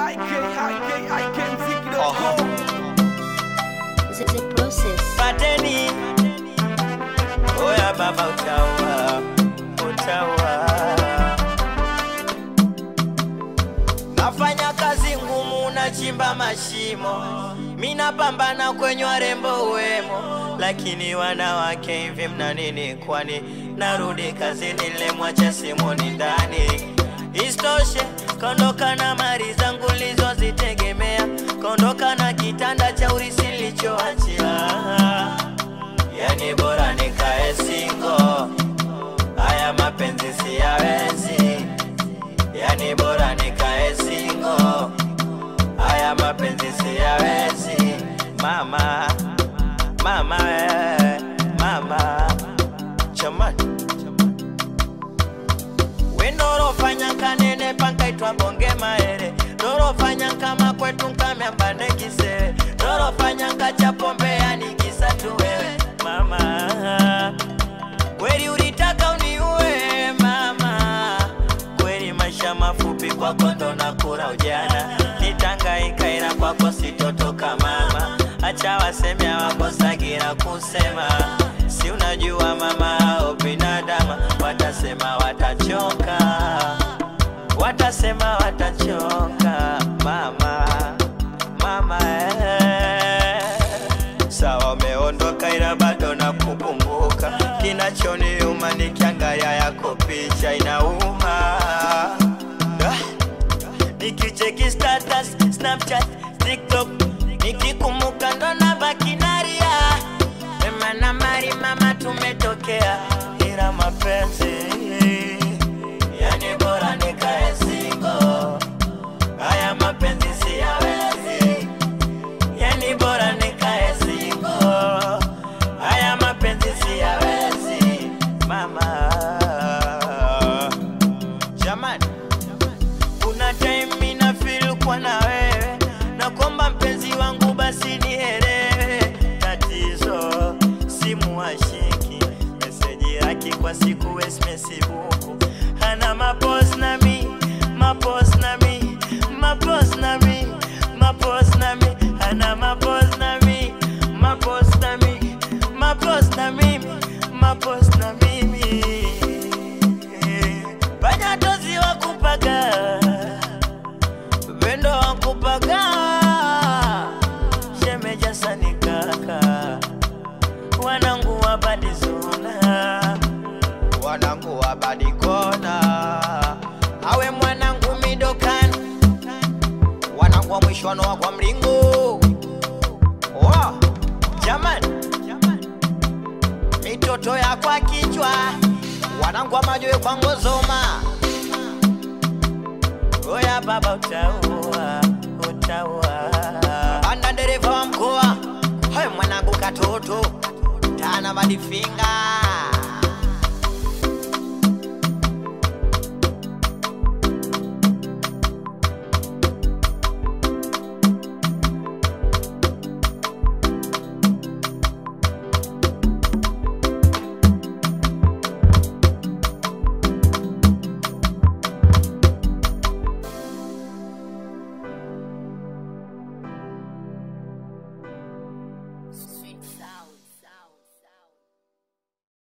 ikikmziki.com The, the process. pateni oya baba utaua utaua nafanya kazi ngumu nachimba mashimo minapambana kwenye warembo wemo lakini wanawake hivi mna nini kwani narudi kazini lemwacha simoni ndani istoshe kaondoka na mali zangu lizozitegemea kaondoka na kitanda cha urisi nilichoachia yani bora nikae singo haya mapenzi siyawezi yani bora nikae singo haya mapenzi siyawezi mama mama eh, mama chamani wendorofanya kanene pankaitwa bonge maere dorofanya kama kwetu nkamyambane kisere dorofanya ngacha pombe yani kisa tu wewe mama kweli ulitaka uniue mama kweli maisha mafupi kwako ndo nakura ujana nitangaika ila kwako sitotoka mama acha waseme hawakosagira kusema si unajua mama au binadama watasema watachoka watasema watachoka mama mama eh. sawa umeondoka ila bado nakukumbuka kinachoniuma nikiangalia yako picha inauma Ah. nikicheki status snapchat tiktok nikikumbuka ndo nabaki naria Ema na mari mama tumetokea ila mapenzi yani bora nikae singo haya mapenzi siyawezi yani bora nikae singo haya mapenzi siyawezi mama jamani kuna time mina feel kwa na wewe na kwamba mpenzi wangu basi nielewe tatizo simu hashiki meseji yake kwa siku wesmesibuku hana mapos nami mapos nami mapos nami mapos nami hana mapos nami mapos nami mapos na mimi mapos na mimi panyatozi wakupaga vendo wakupaga shemeja sanikaka wanangu wabadizona wanangu wabadikona awe mwanangu midokani wanangu wa mwishwano wa kwa mlingo wa jamani mitoto ya kwa kichwa wanangu wa majoe kwa ngozoma oya baba utaua utaua anda dereva wa mkoa hayo mwanangu katoto tana madifinga